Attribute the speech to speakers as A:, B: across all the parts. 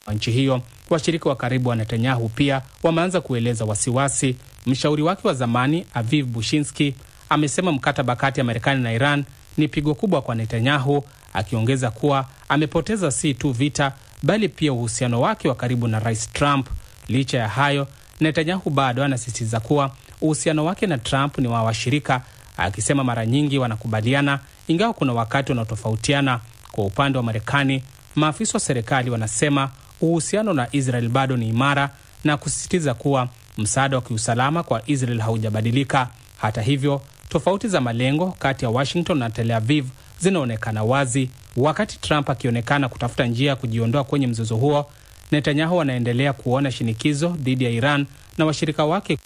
A: wa nchi hiyo. Washirika wa karibu wa Netanyahu pia wameanza kueleza wasiwasi. Mshauri wake wa zamani Aviv Bushinsky amesema mkataba kati ya Marekani na Iran ni pigo kubwa kwa Netanyahu, akiongeza kuwa amepoteza si tu vita bali pia uhusiano wake wa karibu na Rais Trump. Licha ya hayo, Netanyahu bado anasisitiza kuwa uhusiano wake na Trump ni wa washirika, akisema mara nyingi wanakubaliana, ingawa kuna wakati wanaotofautiana. Kwa upande wa Marekani, maafisa wa serikali wanasema uhusiano na Israel bado ni imara na kusisitiza kuwa msaada wa kiusalama kwa Israel haujabadilika. Hata hivyo, tofauti za malengo kati ya Washington na Tel Aviv zinaonekana wazi. Wakati Trump akionekana kutafuta njia ya kujiondoa kwenye mzozo huo, Netanyahu anaendelea kuona shinikizo dhidi ya Iran na washirika wake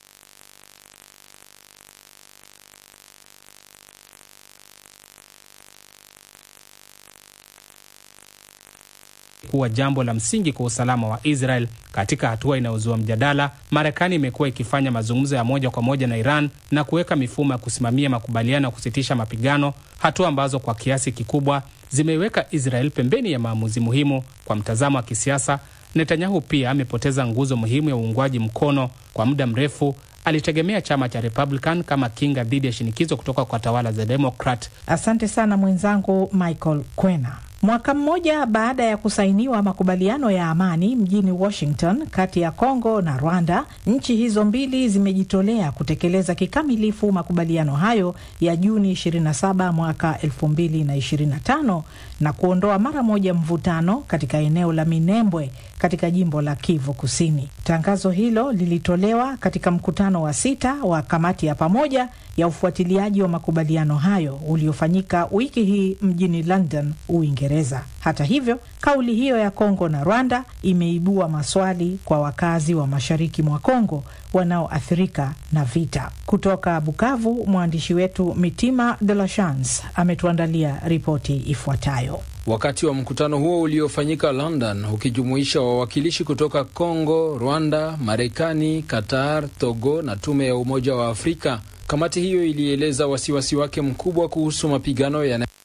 A: kuwa jambo la msingi kwa usalama wa Israel. Katika hatua inayozua mjadala, Marekani imekuwa ikifanya mazungumzo ya moja kwa moja na Iran na kuweka mifumo ya kusimamia makubaliano ya kusitisha mapigano, hatua ambazo kwa kiasi kikubwa zimeiweka Israel pembeni ya maamuzi muhimu. Kwa mtazamo wa kisiasa, Netanyahu pia amepoteza nguzo muhimu ya uungwaji mkono. Kwa muda mrefu alitegemea chama cha Republican kama kinga dhidi ya shinikizo kutoka kwa tawala za Democrat.
B: Asante sana mwenzangu Michael Kwena. Mwaka mmoja baada ya kusainiwa makubaliano ya amani mjini Washington kati ya Kongo na Rwanda, nchi hizo mbili zimejitolea kutekeleza kikamilifu makubaliano hayo ya Juni 27 mwaka 2025 na kuondoa mara moja mvutano katika eneo la Minembwe katika jimbo la Kivu Kusini. Tangazo hilo lilitolewa katika mkutano wa sita wa kamati ya pamoja ya ufuatiliaji wa makubaliano hayo uliofanyika wiki hii mjini London, Uingereza. Hata hivyo, kauli hiyo ya Kongo na Rwanda imeibua maswali kwa wakazi wa mashariki mwa Kongo wanaoathirika na vita. Kutoka Bukavu, mwandishi wetu Mitima de la Chance ametuandalia ripoti ifuatayo.
C: Wakati wa mkutano huo uliofanyika London ukijumuisha wawakilishi kutoka Kongo, Rwanda, Marekani, Qatar, Togo na tume ya Umoja wa Afrika, kamati hiyo ilieleza wasiwasi wake mkubwa kuhusu mapigano yana